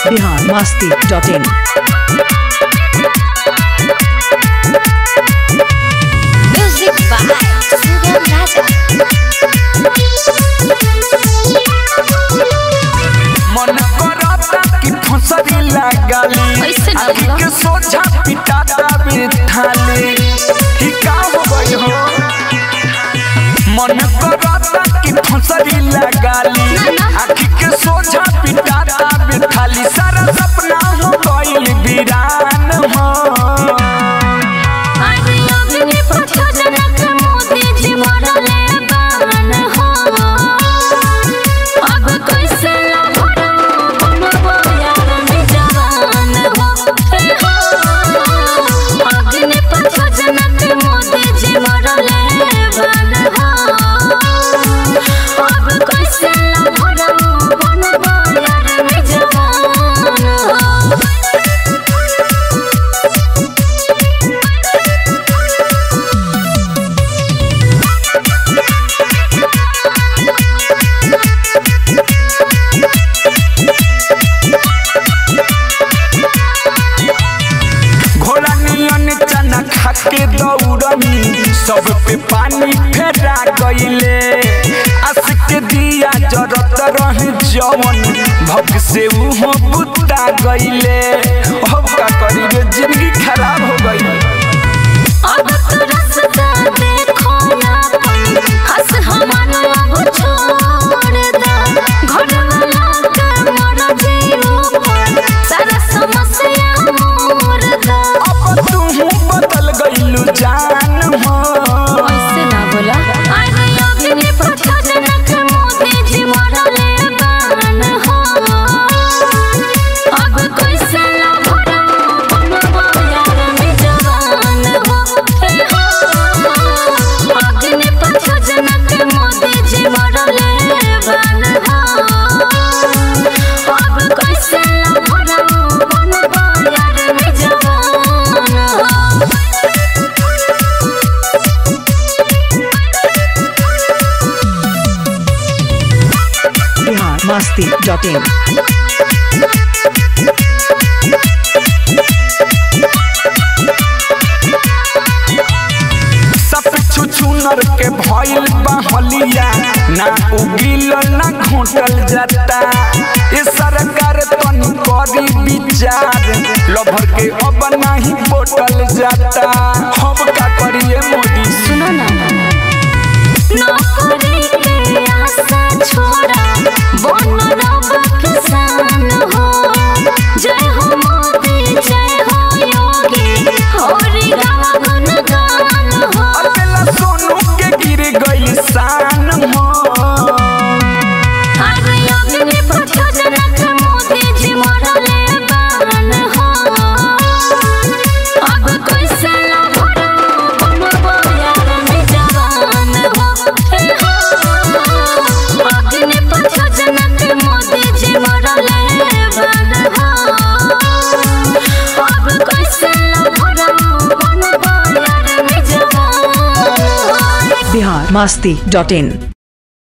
Bihar Masti dot in Music by Sugam Raja. मन करता कि फसरी लगाली कैसे ना आखी बोला? के सोझा पिटाता बिठाली ही का हो गई हो मन करता कि फसरी लगाली ना, ना। आखी के सोझा पिटाता बिठाली सारा सपना हो गइल वीरान हो अरे अग्नि प्रचोदनक मोदी जी मरले बान हो। अब कैसे लभरो बनबो यार जवान हो। हे हो। अग्नि प्रचोदनक मोदी जी मरले बान हो। अब कैसे लभरो बनबो यार जवान हो। घोड़ा नियन चना खाके दौड़नी सब पे पानी फेरा गईले आस के दिया जरत रहे जवन भग से उहो बुता गईले अब का करी रे जिंदगी खराब हो गई अब तो रास्ता देखो ना पन हंस हमारा अब छोड़ दा घर वाला के मर जियो पर सारा समस्या मोर दा अब तू बदल गईलू जान हो ऐसे ना बोला अरे अग्नि प्रचोदनक मोदी जी मरले बान हो अब कैसे लभरो बनबो यार जवान हो हे हो अग्नि प्रचोदनक मोदी जी मरले बान हो अब कैसे लभरो बनबो यार जवान हो बिहार मस्ती डॉट इन सब छुछुनर के भइल बहलिया ना उगिल ना घोटल जाता ये सरकार तनी करी विचार लभर के अब नहीं बोटल जाता हम का करिए मोदी सुनो ना नौकरी के आशा छोड़ा बन रब किसान हो जय हो मोदी जय हो योगी होरी गावा गुणगान हो अकेला सोनू के गिर गई शान हो अरे अग्नि प्रचोदनक मोदी जी मरले बान हो अब कैसे लभरो बनबो यार जवान हो हे हो अग्नि प्रचोदनक मोदी जी मरले बान हो अब कैसे लभरो बनबो यार जवान हो बिहार मस्ती डॉट इन